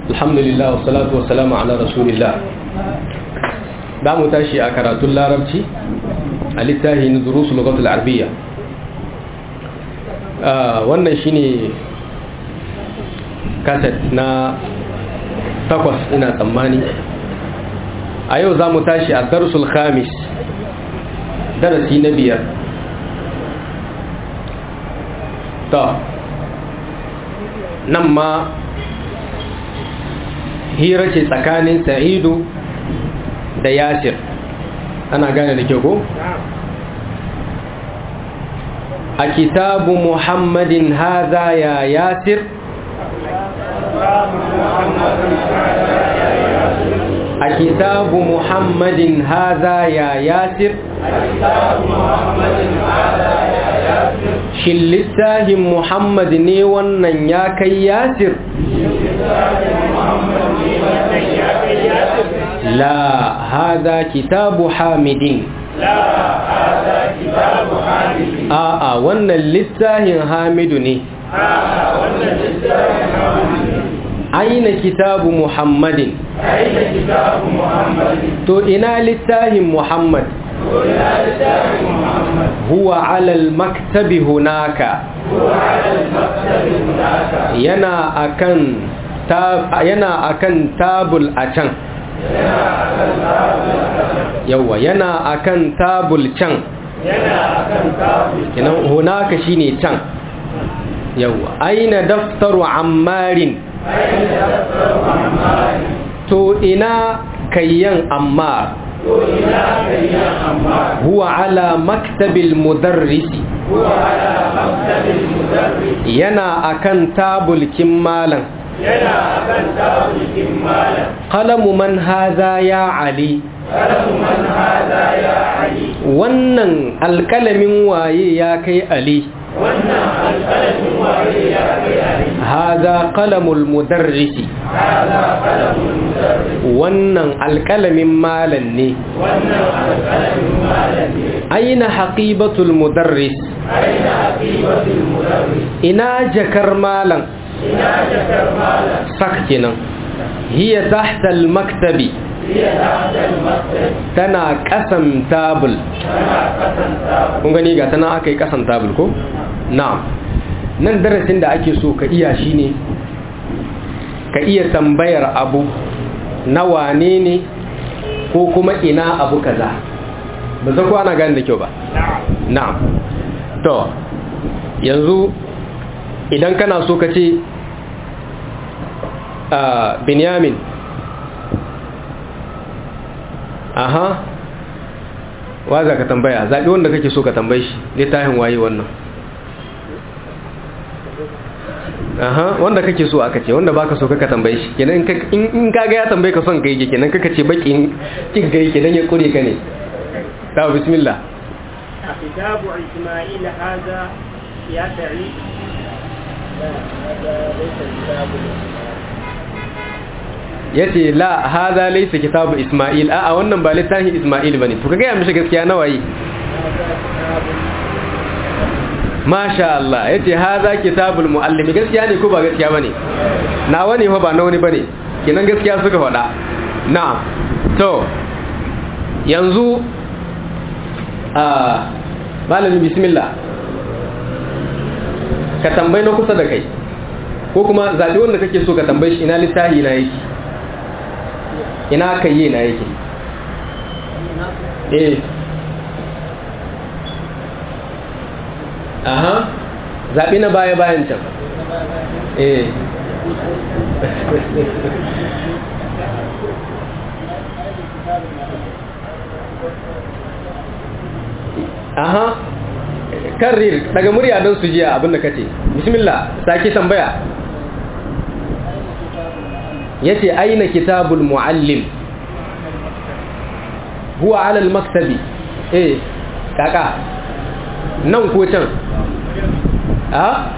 alhamdulillah wa salatu wa salamu ala rasulillah da mu tashi a karatun larabci a littafin durusu lugatul arabiyya wannan shine kaset na takwas ina tsammani a yau za mu tashi a darsul khamis darasi na biyar ta nan ma hira ce tsakanin sa'idu da yasir ana gane da kyau ko? a kitabu muhammadin haza ya yasir a kitabu muhammadin haza ya yasir shin littafin muhammad ne wannan ya kai yasir la hada kitabu hamidin لا هذا كتاب حامد a'a wannan littafin hamidu ne آه ولا كتاب حامد aina kitabu muhammadin أين كتاب محمد to ina littafin muhammad ولا كتاب محمد huwa alal maktabi hunaka هو على المكتب هناك yana akan ta, yana akan tabul a can yawa yana akan tabul can ينا أكن كتاب kenan hunaka shine can yawa aina daftaru ammarin أين دفتر عمار to ina kayyan ammar وإلى كيان عمار huwa ala maktabil mudarrisi هو على مكتب المدرس yana akan tabulkin malam ينا أكن كتاب كمالا qalamu man hadha ya ali قلم من هذا يا علي wannan alkalamin waye ya kai ali وانا القلم وهي يا علي hadha qalamul mudarrisi هذا قلم المدرس wannan alkalamin malam ne وانا القلم مالك aina haqibatul mudarris أين عقيبة المدرس ina jakar malam إنا ذكر مالا sak kenan hiya tahta al-maktabi هي تحت المكتب tana kasan tabul أنا قسم تاب kun gani ga tana aka yi kasan tabul ko na'am nan darasin da ake so ka iya shine ka iya tambayar abu na wane ne ko kuma ina abu kaza ba za ku ana gani da kyau ba نعم na'am to yanzu idan kana so ka ce a binyamin aha wa za ka tambaya zaɓi wanda kake so ka tambaye shi littafin waye wannan aha wanda kake so aka ce wanda baka so kaka tambaye shi kenan in ka- in in kaga ya tambaye ka son kai yake kenan kaka ce bakin kin gai kenan ya kure ka ne ta bismillah كتاب إسماعيل هذا يا سعيد لا هذا ليس كتاب yace la hadha laysa kitabu isma'il a a wannan ba littafin isma'il bane to kaga ya mishi gaskiya nawa yi هذا كتاب masha Allah yace hadha kitabul muallimi gaskiya ne ko ba gaskiya bane nawa ne fa ba na wani bane kenan gaskiya suka faɗa na'am to yanzu a malamin bismillah ka tambayi na kusa da kai ko kuma zaɓi wanda kake so ka tambayi shi ina littafi na yake ina kayye na yake eh aha zaɓi na baya bayan can eh aha karrir daga murya don su jiya abinda kace bismillah sake tambaya yace aina kitabul muallim huwa ala al-maktabi eh kaka nan ko can a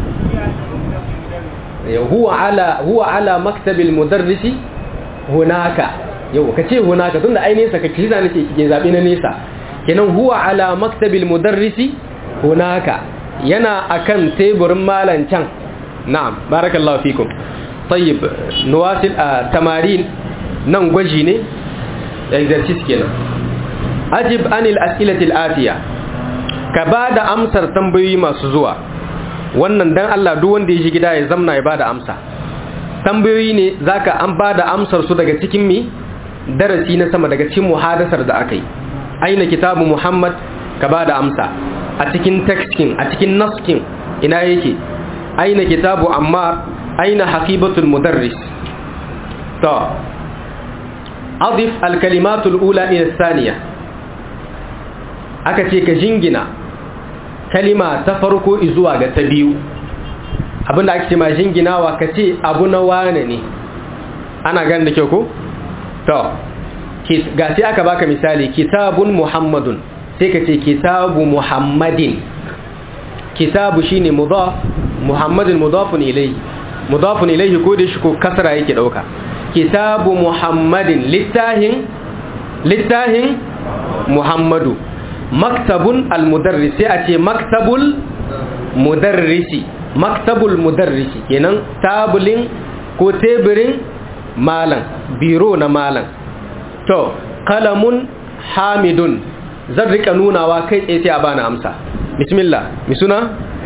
huwa ala huwa ala maktabil mudarrisi hunaka yau kace hunaka tunda ai nesa kake shi zane ke zabi na nesa kenan huwa ala maktabil mudarrisi hunaka yana akan teburin malan can na'am barakallahu fikum tayyib nuwasil a tamarin nan gwaji ne exercise kenan ajib anil as'ilatil atiya ka ba da amsar tambayoyi masu zuwa wannan dan Allah duk wanda ya shi gida ya zamna ya ba da amsa tambayoyi ne zaka an ba da amsar su daga cikin mi darasi na sama daga cikin muhadasar da aka yi aina kitabu muhammad ka ba da amsa a cikin tekstin a cikin naskin ina yake aina kitabu ammar aina haqibatul mudarris to adif alkalimatul ula ila thaniya aka ce ka jingina kalima ta farko zuwa ga ta biyu abinda ake ce ma jinginawa ka ce abu na wane ne ana gan da kyau ko to ga sai aka baka misali kitabun muhammadun sai ka ce kitabu muhammadin kitabu shine mudaf muhammadin mudafun ilayhi mudafun ilayhi ko da shi ko kasra yake dauka kitabu muhammadin littahin littahin muhammadu maktabun almudarris sai a ce maktabul mudarrisi maktabul mudarrisi kenan tabulin ko teburin malam biro na malam to kalamun hamidun zan rika nunawa kai tsaye sai a bani amsa bismillah mi suna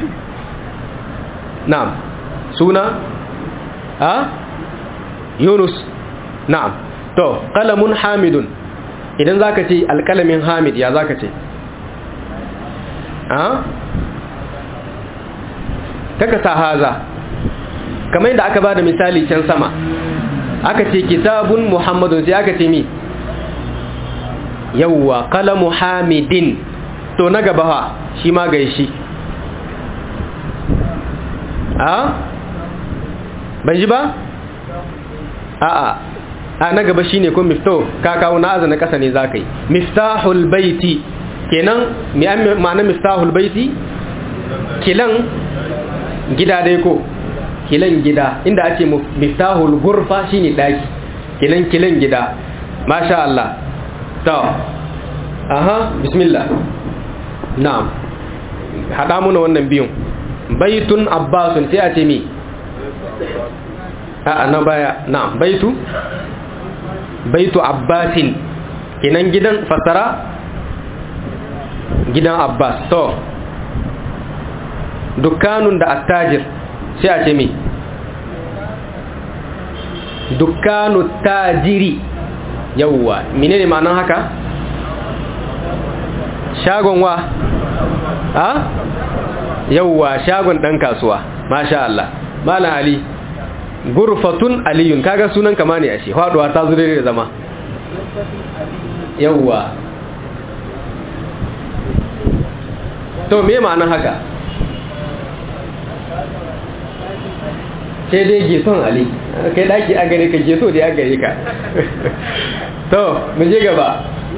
na'am suna a yunus na'am to kalamun hamidun idan zaka ce alkalamin hamid ya zaka ce a kaka sa haza kamar yadda aka bada misali can sama aka ce kitabun muhammadun sai aka ce mi yawwa kalamu hamidin to na gaba ha shi ma gaishi a ban ji ba a'a a na gaba shine ko mifto ka kawo na azana kasa ne zakai miftahul baiti kenan mi an ma'ana miftahul baiti kilan gida dai ko kilan gida inda ake miftahul gurfa shine daki kilan kilan gida masha Allah to aha bismillah na'am hada muna wannan biyun baitun abbasun sai a ce mi a na baya na'am baitu baitu abbasin kinan gidan fasara gidan abbas to dukkanun da attajir sai a ce mi dukkanu tajiri yawwa menene ma'anan haka shagon wa a yawwa shagon dan kasuwa masha Allah malam ali gurfatun aliyun kaga sunan kama ne ashe faduwa ta zure da zama yawwa to me ma'anan haka sai dai geson ali kai daki a gare ka geso da ya gare ka to mu je gaba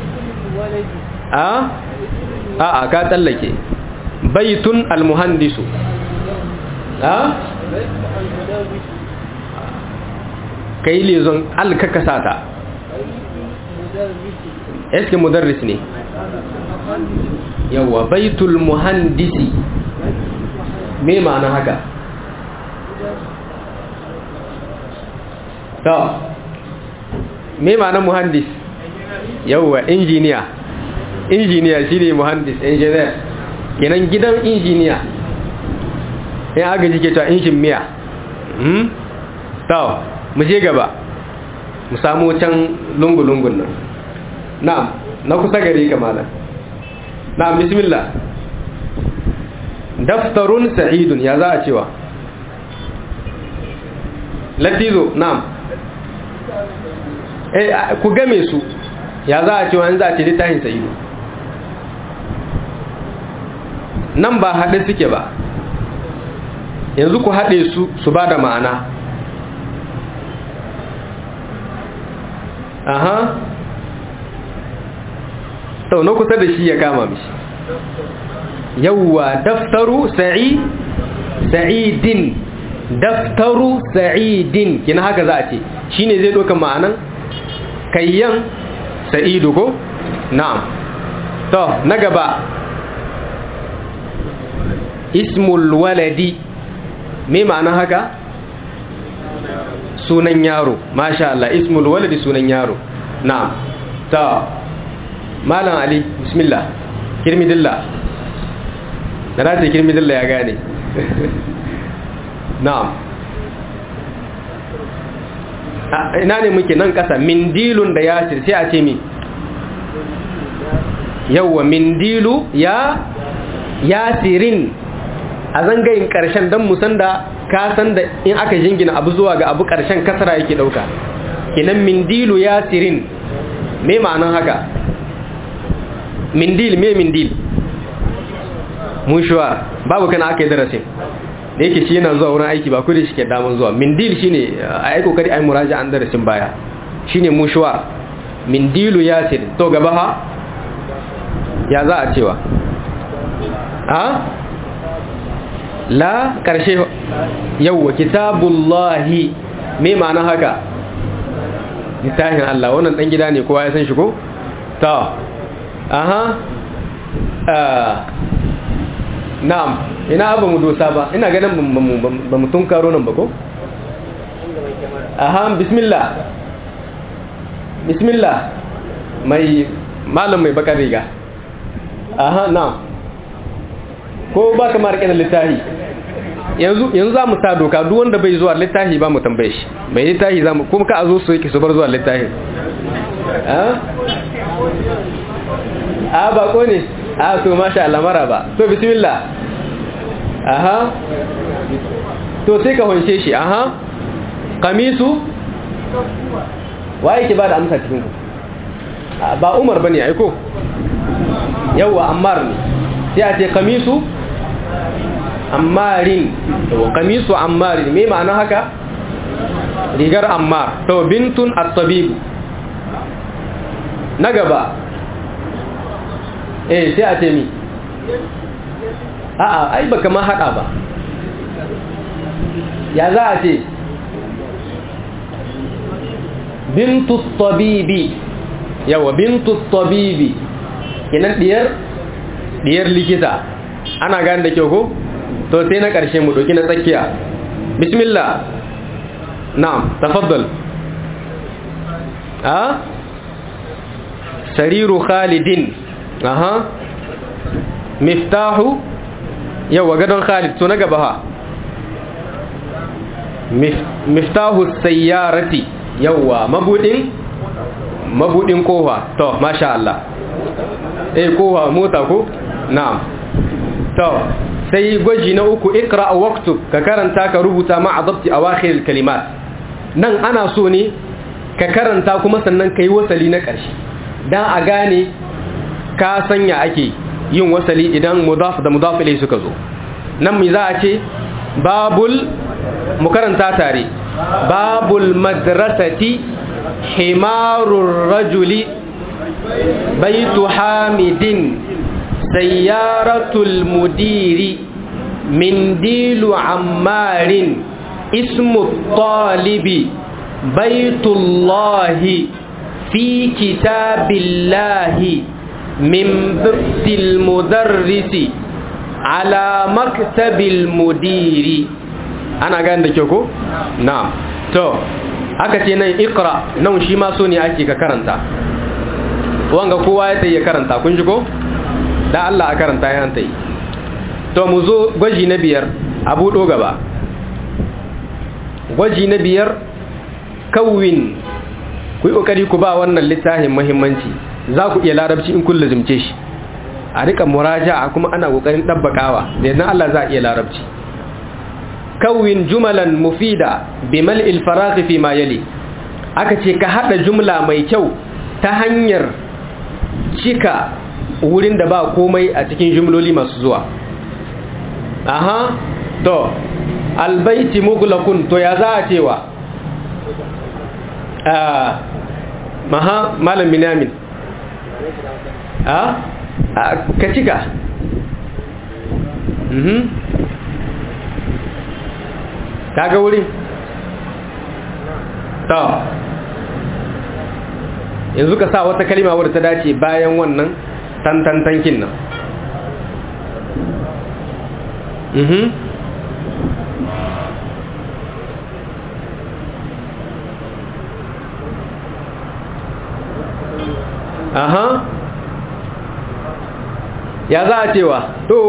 a a a ka tsallake baitun almuhandisu a kai lezon alkaka sata eske mudarris ne yawa baitul muhandisi me ma'ana haka to me ma'anar muhandis yauwa injiniya injiniya shine muhandis engineer kenan gidan injiniya ya aga jike ta injin miya hmm to mu je gaba mu samu can lungu-lungun nan na'am na kusa gare ka malam na'am bismillah daftarun sa'idun ya za a cewa latizo na'am eh ku game su ya za a ce wani za a ce littafin sa'idu nan ba haɗe suke ba yanzu ku haɗe su su ba da ma'ana aha sau na kusa da shi ya kama mishi yawwa daftaru sa'i sa'idin daftaru sa'idin kina haka za a ce shine zai ɗauka ma'anan kayyan sa'idu ko na'am to na gaba ismul waladi me ma'anan haka sunan yaro masha Allah ismul waladi sunan yaro na'am ta malam ali bismillah kirmidillah da na ce kirmidillah ya gane na'am ina ne muke nan kasa mindilun da yasir sai a ce mi yawwa mindilu ya yasirin a zangayin karshen don musan da ka san da in aka jingina abu zuwa ga abu karshen kasara yake dauka kinan mindilu yasirin me ma'anan haka mindil me mindil mushuwar babu kana aka yi darasin da yake shi yana zuwa wurin aiki ba kudi shi ke damun zuwa mindil shine a yi kokari ai muraja an darasin baya shine mushuwar mindilu yasir to gaba ha ya za a cewa a la karshe yawwa kitabullahi me ma'ana haka littafin Allah wannan dan gida ne kowa ya san shi ko ta aha na'am ina ba mu dosa ba ina ganin ba mu tun karo nan ba ko aha bismillah bismillah mai malam mai bakar riga aha na'am ko ba ka ma rike da littafi yanzu yanzu za mu sa doka duk wanda bai zuwa littafi ba mu tambaye shi mai littafi za mu kuma ka a zo su yake su bar zuwa littafi a ba ko ne a to masha Allah mara ba to bismillah aha to sai ka hunshe shi aha kamisu waye ke ba da amsa cikin ku ba umar bane aiko yawa ammar ne sai a ce kamisu ammarin kamisu ammarin me ma'ana haka rigar ammar to bintun at-tabib na gaba eh sai a ce mi a'a ai baka ma hada ba ya za a ce bintu tabibi yawa bintu tabibi kinan diyar diyar likita ana gane da kyau ko to sai na ƙarshe mu ɗauki na tsakiya bismillah na'am tafaddal a sariru khalidin aha miftahu yawa gadon khalid to na gaba ha miftahu sayyarati yawa mabudin mabudin kofa to masha Allah eh kofa mota ko na'am to sai gwaji na uku ikra waqtu ka karanta ka rubuta ma adabti awakhir kalimat nan ana so ne ka karanta kuma sannan kai wasali na ƙarshe dan a gane ka sanya ake yin wasali idan mudaf da mudaf ilai suka zo nan mi za a ce babul mu karanta tare babul madrasati himarur rajuli baitu hamidin sayyaratul mudiri mindilu ammarin ismu talibi baitullahi fi kitabillahi min birtil mudarrisi ala maktabil mudiri ana gane da kyau ko? na to aka ce nan ikra nan shi ma so ne ake ka karanta wanga kowa ya tsaye karanta kun ji ko? da Allah a karanta ya hanta yi to mu zo gwaji na biyar a buɗo gaba gwaji na biyar kawin ku yi ƙoƙari ku ba wannan littafin muhimmanci za ku iya larabci in kun lazimce shi a rika muraja kuma ana ƙoƙarin ɗabbaƙawa da yadda Allah za a iya larabci kawin jumalan mufida bimal ilfaraki fi ma yali aka ce ka haɗa jumla mai kyau ta hanyar cika wurin da ba komai a cikin jumloli masu zuwa aha to albaiti mughlaqun to ya za a cewa ah maha malam binamin ah ka cika mhm kaga wurin to yanzu ka sa wata kalima wadda ta dace bayan wannan tantantankin nan mhm aha ya za a cewa to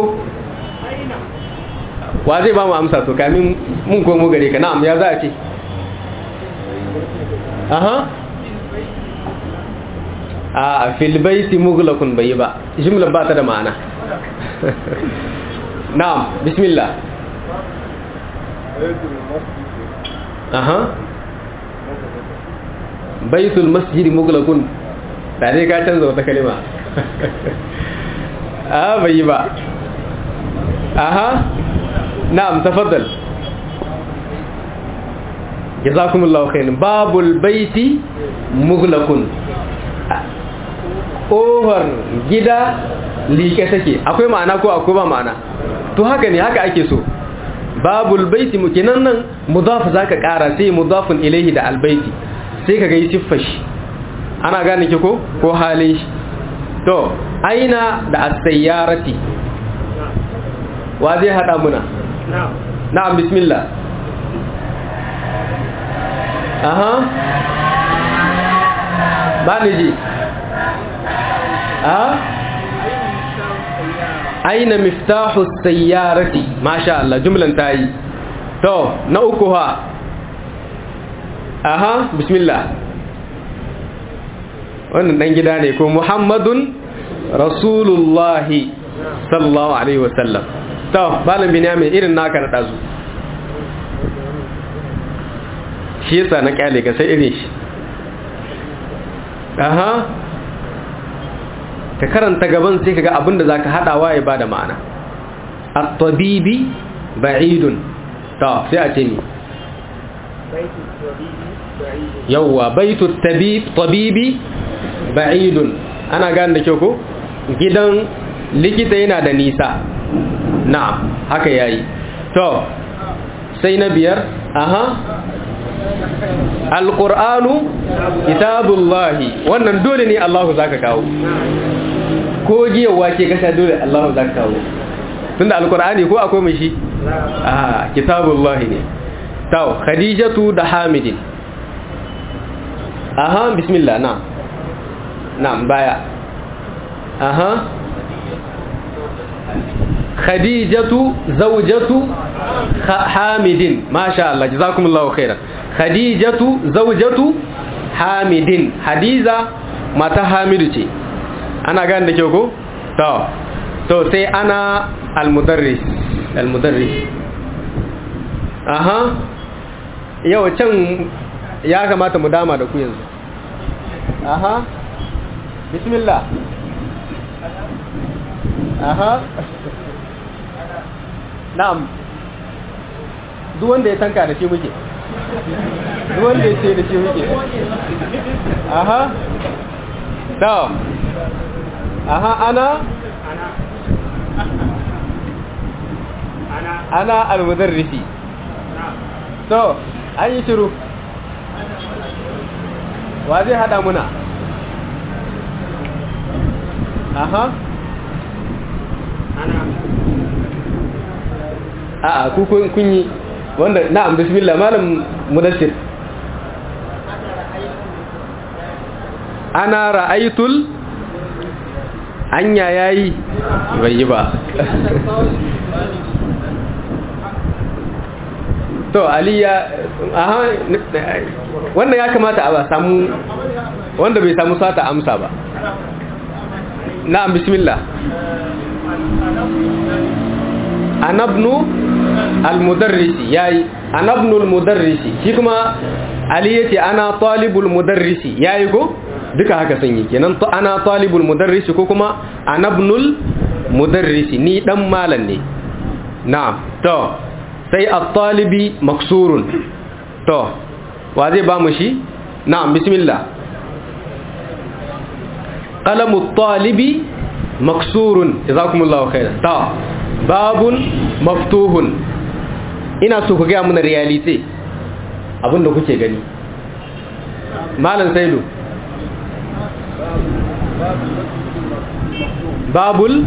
wa zai ba mu amsa to kamin mun komo gare ka na'am ya za a ce aha a filbaiti mughlaqun bai ba jumlar ba ta da ma'ana na'am bismillah aha baitul masjid mughlaqun da dai ka canza wata kalima a bai ba aha na'am tafaddal jazakumullahu khairan babul baiti mughlaqun ƙofar gida liƙe take akwai ma'ana ko akwai ba ma'ana to haka ne haka ake so babul baiti mukinan nan mudaf zaka ƙara sai mudafun ilaihi da albaiti sai ka gai siffar shi ana gane ki ko ko halin shi to aina da as-sayyarati wa zai hada muna na'am bismillah aha ba ni ji aina miftahu sayyarati masha Allah jumlan tayi to na uku ha aha bismillah wannan dan gida ne ko muhammadun rasulullahi sallallahu alaihi wasallam to malam binyamin irin naka na dazu shi yasa na kyale ka sai irin shi aha ka karanta gaban sai kaga abinda zaka hadawa ya bada ma'ana at-tabibi ba'idun to sai a ce ni yawwa baitu tabib tabibi ba'idun ana gane da kyau ko gidan likita yana da nisa na'am haka yayi to sai na biyar aha alqur'anu kitabullahi wannan dole ne Allahu zaka kawo ko giyawa ce kasha dole Allahu zaka kawo tunda alqur'ani ko akwai mai shi ah kitabullahi ne taw khadijatu da hamidin aha bismillah na na'am baya aha khadijatu zawjatu hamidin masha Allah jazakumullahu khairan khadijatu zawjatu hamidin hadiza mata hamidu ce ana gane da kyau ko to to sai ana almudarris almudarris aha yau can ya kamata mu dama da ku yanzu aha bismillah aha na'am duk wanda ya tanka da shi muke duk wanda ya ce da shi muke aha to aha ana ana almudarrisi to an yi shiru wa zai hada muna aha a'a ku kun yi wanda na'am bismillah malam mudassir ana ra'aytul anya yayi bai yi ba to aliya aha wannan ya kamata a samu wanda bai samu sata amsa ba na'am bismillah anabnu almudarrisi yayi anabnu almudarrisi shi kuma ali yace ana talibul mudarrisi yayi ko duka haka sun yi kenan to ana talibul mudarrisi ko kuma anabnul mudarrisi ni dan malan ne na'am to sai at-talibi maksurun to wa zai ba mu shi na'am bismillah qalamu at-talibi maksurun jazakumullahu khairan ta babun maftuhun ina so ku gaya muna realite abinda kuke gani malam saidu babul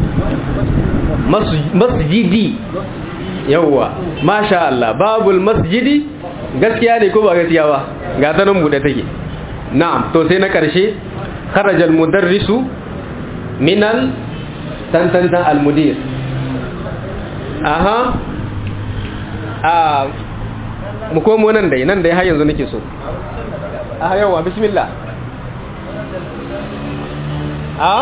masjidi yawwa masha Allah babul masjidi gaskiya ne ko ba gaskiya ba ga ta nan bude take na'am to sai na karshe kharaja al-mudarrisu min al tantantan al-mudir aha a mu komo nan dai nan dai har yanzu nake so aha yawa bismillah a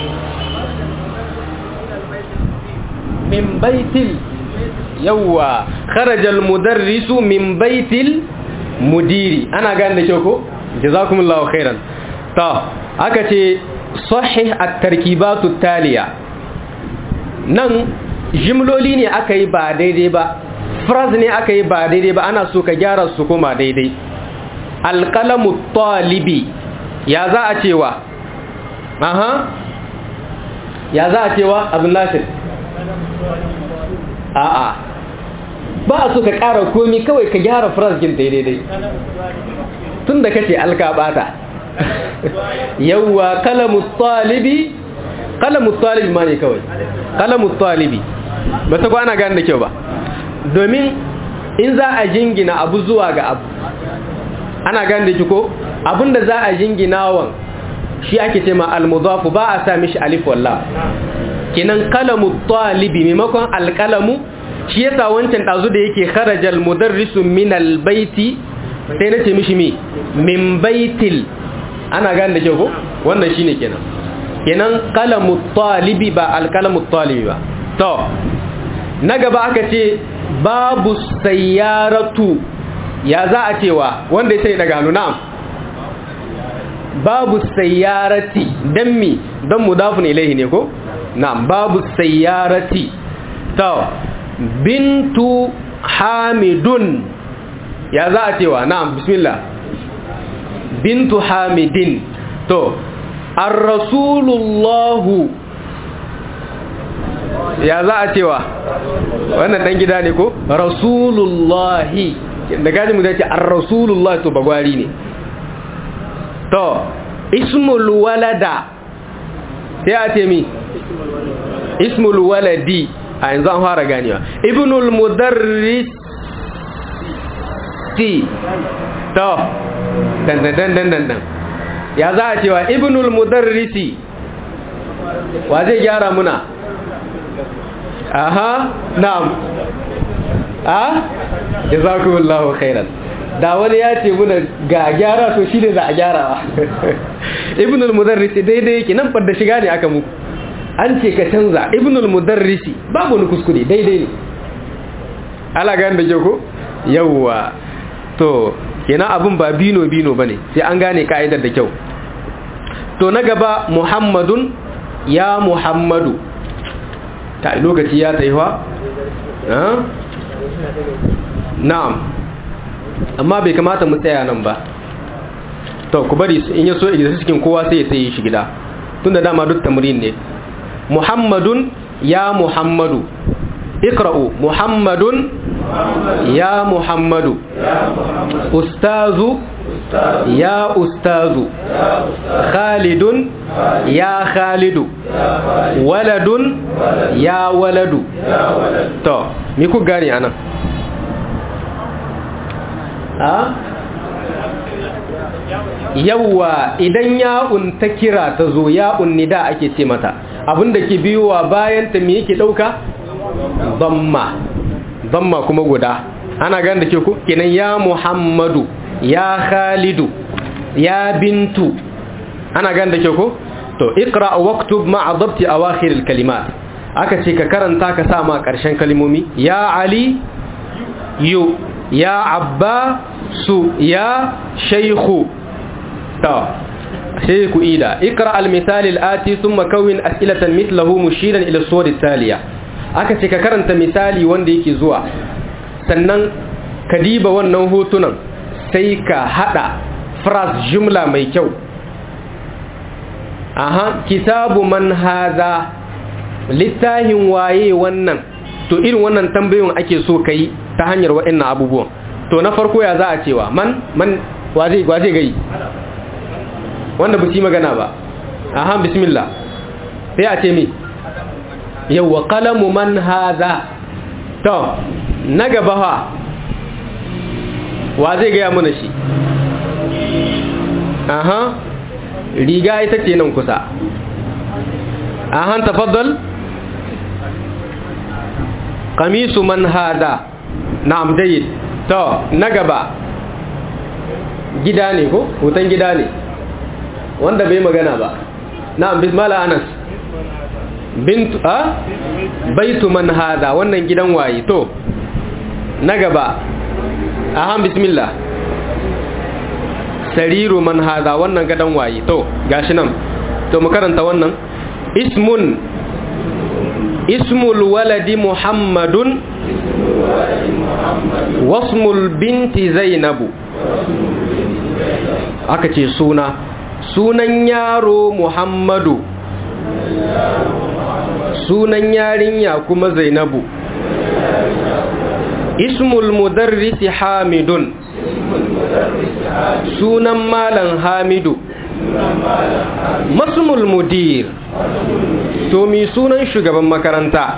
min baitil yawa kharaja al-mudarrisu min baitil mudiri ana gane da kyau ko jazakumullahu khairan ta aka ce sahih at-tarkibatu taliya nan jimloli ne aka yi ba daidai ba phrase ne aka yi ba daidai ba ana so ka gyara su kuma daidai alqalamu talibi ya za a cewa aha ya za a cewa abin nasir a'a ba a so ka ƙara komi kawai ka gyara frasgin daidai tun da kace alkabata yawwa kalamu talibi kalamu talibi ma ne kawai kalamu talibi ba ta kwana gani da kyau ba domin in za a jingina abu zuwa ga abu ana gani da ki ko abinda za a jingina wan shi ake ce ma almudafu ba a sa mishi alif wallah kinan kalamu talibi maimakon alkalamu shi yasa wancan dazu da yake kharajal mudarrisu min albayti sai nace mishi mi min baitil ana gane da kyau ko wannan shine kenan kenan kalamu talibi ba alkalamu talibi ba to na gaba aka ce babu sayyaratu ya za a cewa wanda ya sai daga hannu na'am babu sayyarati dan mi dan mudafun ilaihi ne ko na'am babu sayyarati to bintu hamidun ya za a cewa na'am bismillah bintu hamidin to ar-rasulullahu ya za a cewa wannan dan gida ne ko rasulullahi da gaji mu zai ce ar-rasulullahi to bagwari ne to ismul walada sai a ce mi ismul waladi a yanzu an fara ganewa ibnul mudarris si to dan dan dan dan dan ya za a cewa ibnul mudarrisi wa zai gyara muna aha na'am a jazakumullahu khairan da wani ya ce muna ga gyara to shi ne za a gyarawa ibnul mudarrisi daidai yake nan fadda shiga ne aka muku an ce ka canza ibnul mudarrisi babu wani kuskure daidai ne ala gane da ke ko yawwa to kenan abin ba bino bino bane sai an gane ka'idar da kyau to na gaba muhammadun ya muhammadu ta lokaci ya taiwa na'am amma bai kamata mu tsaya nan ba to ku bari in ya so idan cikin kowa sai ya sai shi gida tunda dama duk tamrin ne muhammadun ya muhammadu ikra'u muhammadun ya muhammadu ustazu ya ustazu khalidun ya khalidu waladun ya waladu to mi ku gane anan a yawwa idan ya'un ta kira ta zo ya'un nida ake ce mata abinda ke biyowa bayan ta me yake dauka damma damma kuma guda ana gane da ke ku kenan ya muhammadu ya khalidu ya bintu ana gane da ke ku to iqra waktub ma'a dabti awakhir al-kalimat aka ce ka karanta ka sa ma karshen kalmomi ya ali yu ya abba su ya shaykhu ta shaykhu ida iqra al-misal al-ati thumma kawin as'ilatan mithluhu mushiran ila as-suwar al-taliya aka ce ka karanta misali wanda yake zuwa sannan ka diba wannan hotunan sai ka hada phrase jumla mai kyau aha kitabu man haza littahin waye wannan to irin wannan tambayoyin ake so kai ta hanyar waɗannan abubuwan to na farko ya za a cewa man man waje waje gai wanda ba su yi magana ba aha bismillah sai a ce mi yawwa qalamu man haza to na gaba fa wa zai gaya mana shi aha riga ita ce nan kusa ahan tafaddal qamisu man hada na'am jayyid to na gaba gida ne ko hoton gida ne wanda bai magana ba na'am bismillah anas bintu a baitu man hada wannan gidan waye to na gaba ahan bismillah sariru man hada wannan gadan waye to gashi nan to mu karanta wannan ismun ismul waladi muhammadun wasmul binti zainabu aka ce suna sunan yaro muhammadu sunan yarinya kuma zainabu ismul mudarrisi hamidun sunan malam hamidu masmul mudir to mi sunan shugaban makaranta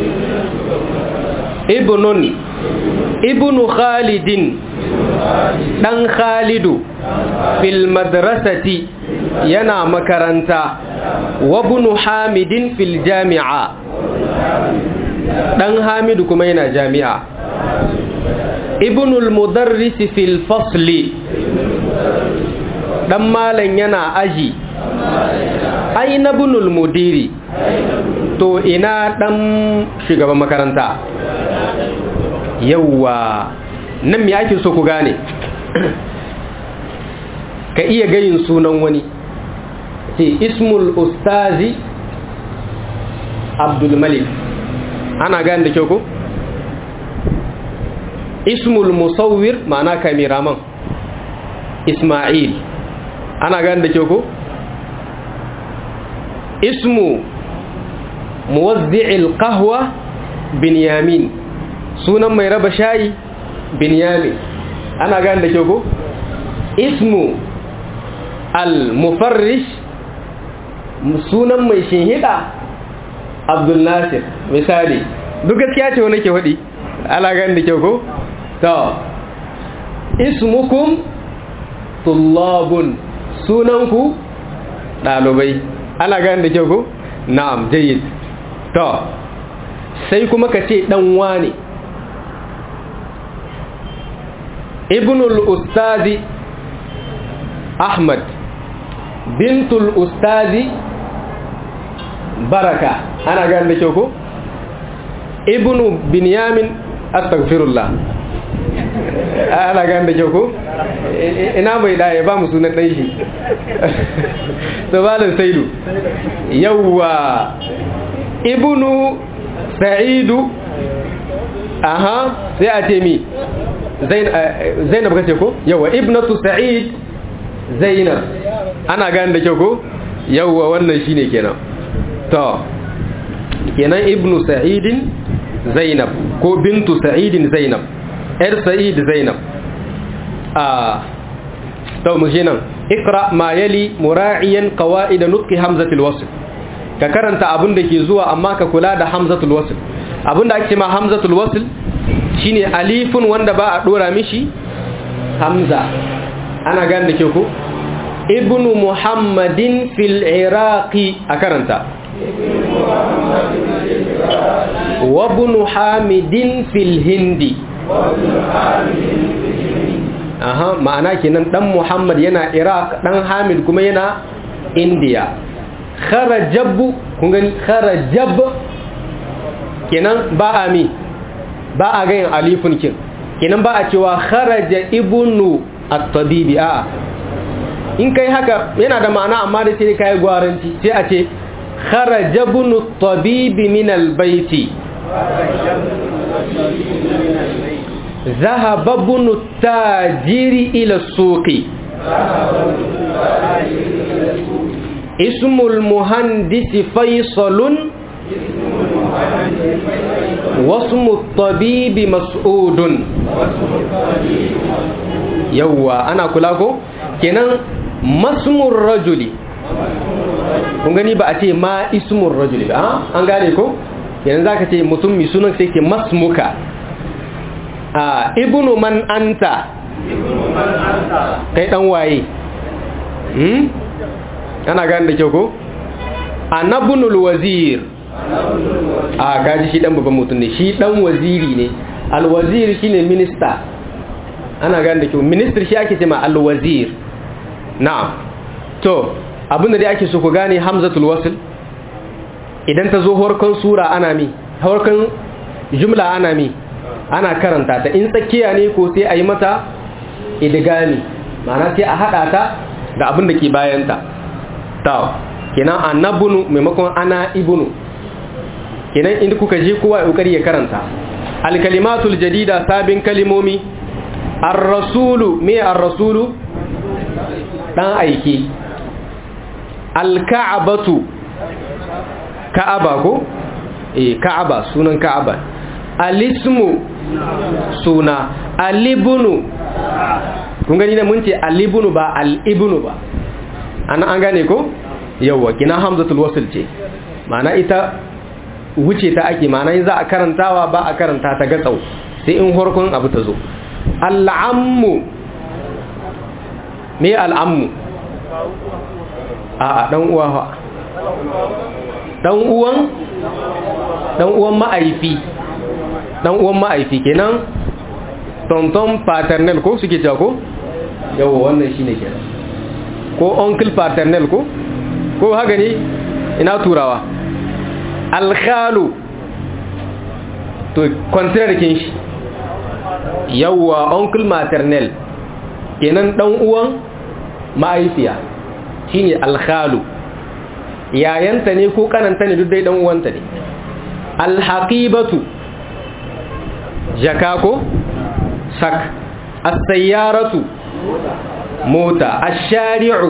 ibnun ibnu khalidin dan khalidu fil madrasati yana makaranta wa ibnu hamidin fil jami'a dan hamidu kuma yana jami'a ibnul mudarrisi fil fasli dan malan yana aji aina ibnul mudiri to ina dan shugaban makaranta yawwa nan me ake so ku gane ka iya gayin sunan wani ce ismul ustazi abdul malik ana gane da kyau ko ismul musawwir ma'ana kameraman isma'il ana gane da kyau ko ismu muwazzi'il qahwa binyamin sunan mai raba shayi binyamin ana gane da kyau ko ismu al-mufarrish sunan mai shinhida abdul nasir misali duk gaskiya ce wani ke faɗi ana gane da kyau ko to ismukum tullabun sunanku ɗalibai ana gane da kyau ko na'am jayyid to sai kuma ka ce ɗan wane ibnul ustazi ahmad bintul ustazi baraka ana gane da kyau ko ibnu binyamin astaghfirullah ana gane da kyau ko ina mai da ya ba mu sunan ɗan shi sabalin saidu yawwa ibnu sa'idu aha sai a ce mi zainab kace ko yawwa ibnatu sa'id zainab ana gane da kyau ko yawwa wannan shine kenan to kenan ibnu sa'idin zainab ko bintu sa'idin zainab yar sa'id zainab a to mu nan ikra ma yali mura'iyan qawaid nutqi hamzatul wasl ka karanta abin da ke zuwa amma ka kula da hamzatul wasl abin da ake ma hamzatul wasl shine alifun wanda ba a dora mishi hamza ana gane da ke ko ibnu muhammadin fil iraqi a karanta wa ibnu hamidin fil hindi aha ma'ana kenan dan muhammad yana iraq dan hamid kuma yana india kharajab kun gani kharajab kenan ba a mi ba a ganin alifun kin kenan ba a cewa kharaja ibnu at-tabibi a in kai haka yana da ma'ana amma da sai kai gwaranci sai a ce kharaja ibnu at-tabibi min al-bayti ذهب ابن التاجر إلى السوق اسم المهندس فيصل واسم الطبيب مسعود يوا أنا كلاكو كنان مسم الرجل kun gani ba a ce ma ismun rajuli ba an gane ko yanzu za ka ce mutum mai sunan sai ke masmuka a ibnu man anta kai dan waye hmm ana gane da kyau ko anabnul wazir a gaji shi dan babban mutum ne shi dan waziri ne alwazir shine minista ana gane da kyau minister shi ake cewa alwazir na'am to abinda dai ake so ku gane hamzatul wasl idan ta zo horkon sura ana mi horkon jumla ana mi ana karanta ta in tsakiya ne ko sai a yi mata idigami ma'ana sai a haɗa ta da abin da ke bayanta ta kenan annabunu maimakon ana ibunu kenan inda kuka je kowa ya kokari ya karanta alkalimatul jadida sabin kalimomi ar-rasulu me ar-rasulu dan aiki al-ka'batu ka'aba ko eh ka'aba sunan ka'aba alismu suna alibunu kun gani da mun ce alibunu ba alibunu ba an an gane ko yawa kina hamzatul wasl ce ma'ana ita wuce ta ake ma'ana za a karantawa ba a karanta ta gatsau sai in horkon abu ta zo al'ammu me al'ammu a dan uwa fa dan uwan dan uwan ma'aifi dan uwan ma'aifi kenan tonton paternel ko suke cewa ko yawa wannan shine kenan ko uncle paternel ko ko haka ne ina turawa alkhalu to contrary kin shi yawa uncle maternel kenan dan uwan ma'aifiya shine alkhalu yayanta ne ko kananta ne duk dai dan uwanta ne alhaqibatu jaka ko sak as-sayyaratu mota ash-shari'u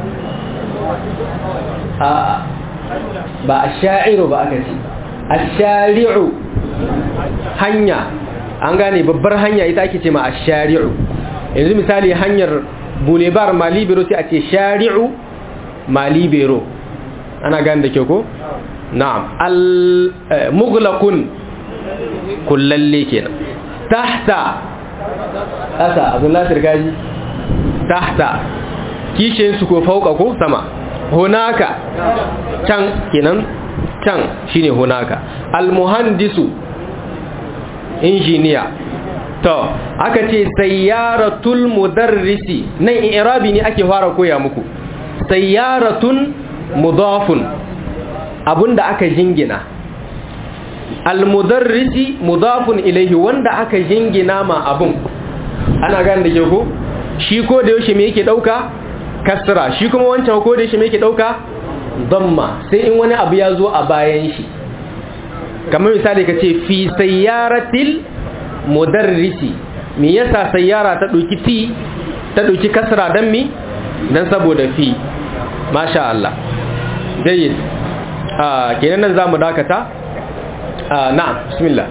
a ba ash-sha'iru ba aka ce ash-shari'u hanya an gane babbar hanya ita ake ce ma ash-shari'u yanzu misali hanyar boulevard malibero sai a ce shari'u malibero ana gane da kyau ko na'am al-mughlaqun kullalle kenan tahta ƙasa abin lasir gaji tahta kishin su ko fauka ko sama hunaka can kenan can shine hunaka almuhandisu injiniya to aka ce sayyaratul mudarrisi nan irabi ne ake fara koya muku sayyaratun mudafun abunda aka jingina almudarrisi mudafun ilaihi wanda aka jingina ma abun ana gane da ke ko shi ko da yaushe me yake dauka kasra shi kuma wancan ko da yaushe me yake dauka damma sai in wani abu ya zo a bayan shi kamar misali kace fi sayyaratil mudarrisi me yasa sayyara ta dauki ti ta dauki kasra dan mi dan saboda fi masha Allah jayyid ah kenan nan zamu dakata na'am bismillah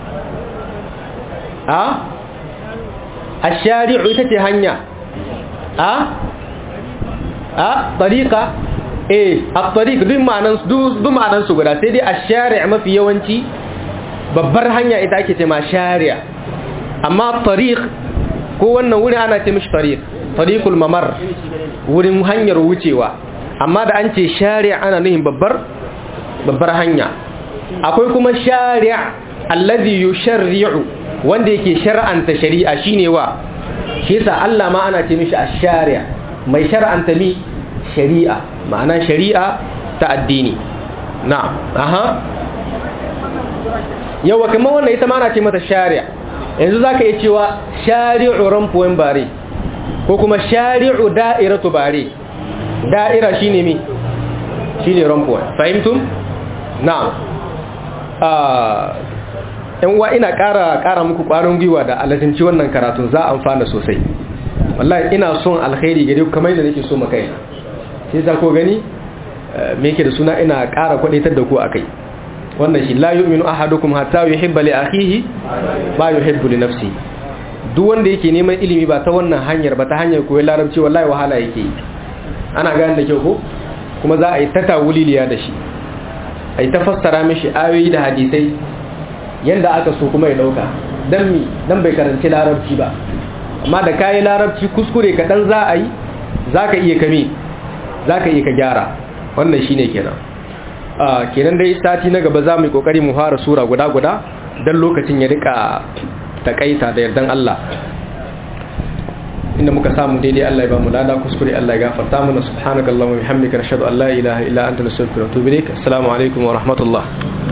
a ashari'u ita ce hanya a a tariqa eh at-tariq duk ma'anan duk ma'anan su guda sai dai ashari' mafi yawanci babbar hanya ita ake ce ma shari'a amma tariq ko wannan wurin ana ce mishi tariq tariqul mamar wurin hanyar wucewa amma da an ce shari'a ana nuhin babbar babbar hanya akwai kuma shari'a allazi yusharri'u wanda yake shar'anta shari'a shine wa shi yasa Allah ma ana ce mishi ash-shari' mai shar'anta mi shari'a ma'ana shari'a ta addini na'am aha yawa kuma wannan ita ma ana ce mata shari'a yanzu zaka iya cewa shari'u rampuwan bare ko kuma shari'u da'iratu bare da'ira shine mi shine rampuwan fahimtum na'am yan uwa ina ƙara ƙara muku ƙwarin gwiwa da alatinci wannan karatun za a amfana sosai wallahi ina son alkhairi gare ku kamar yadda nake so maka yana sai za ko gani me yake da suna ina ƙara kwadaitar da ku akai wannan shi la yu'minu ahadukum hatta yuhibba li akhihi ma yuhibbu li nafsihi duk wanda yake neman ilimi ba ta wannan hanyar ba ta hanyar koyon larabci wallahi wahala yake yi ana gane da kyau ko kuma za a yi ta tawuliliya da shi a yi ta fassara mishi ayoyi da hadisai yadda aka so kuma ya dauka don mi don bai karanci larabci ba amma da kayi larabci kuskure kaɗan za a yi za ka iya kame za ka iya ka gyara wannan shi ne kenan kenan dai sati na gaba za mu yi kokari mu fara sura guda guda don lokacin ya rika takaita da yardan Allah inda muka samu daidai Allah ya ba mu lada kuskure Allah ya gafarta mana subhanakallahumma wa bihamdika nashhadu an la ilaha illa anta nastaghfiruka wa natubu ilaik assalamu alaikum wa rahmatullah